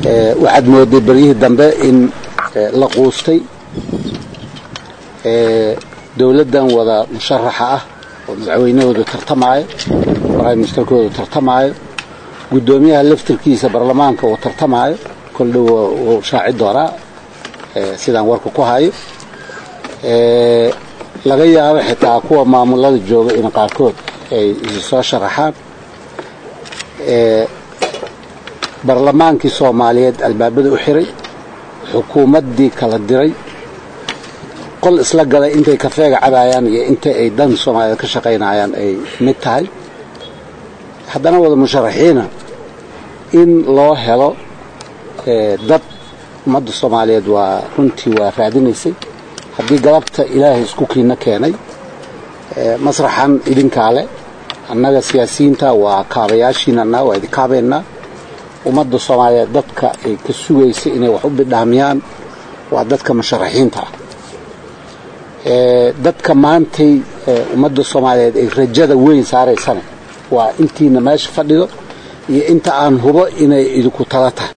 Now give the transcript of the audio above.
waxaad mooday beryihii dambe in la quustay dowladdan wada musharaxa ah oo madaxweynahoodu tartamaayo prime ministerkoodu tartamaayo guddoomiyaha laftirkiisa baarlamaanka uu tartamaayo kol dhow wuu shaaci doonaa sidaan warka ku hayo laga yaabo xitaa kuwa maamulada jooga in qaarkood ay isi soo sharaxaan barlamaankii soomaaliyeed albaabada u xiray xukuumaddii kala diray qol isla galay intay kafeega cabaayaan iyo inta ay dan soomaaliyeed ka shaqaynayaan ay mid tahay haddana wada musharaxiina in loo helo dad ummadda soomaaliyeed waa runtii waa raadinaysay haddii galabta ilaahay isku kiina keenay masraxan idinkaa leh annaga siyaasiyiinta waa kaabayaashiinana waa idin kaabaynaa ummadda soomaaliyeed dadka ay ka sugaysa inay wax u bidhaamiyaan waa dadka musharaxiinta ah dadka maantay ummadda soomaaliyeed ay rajada weyn saaraysana waa intiina meesha fadhido iyo inta aan hubo inay idinku tala tahay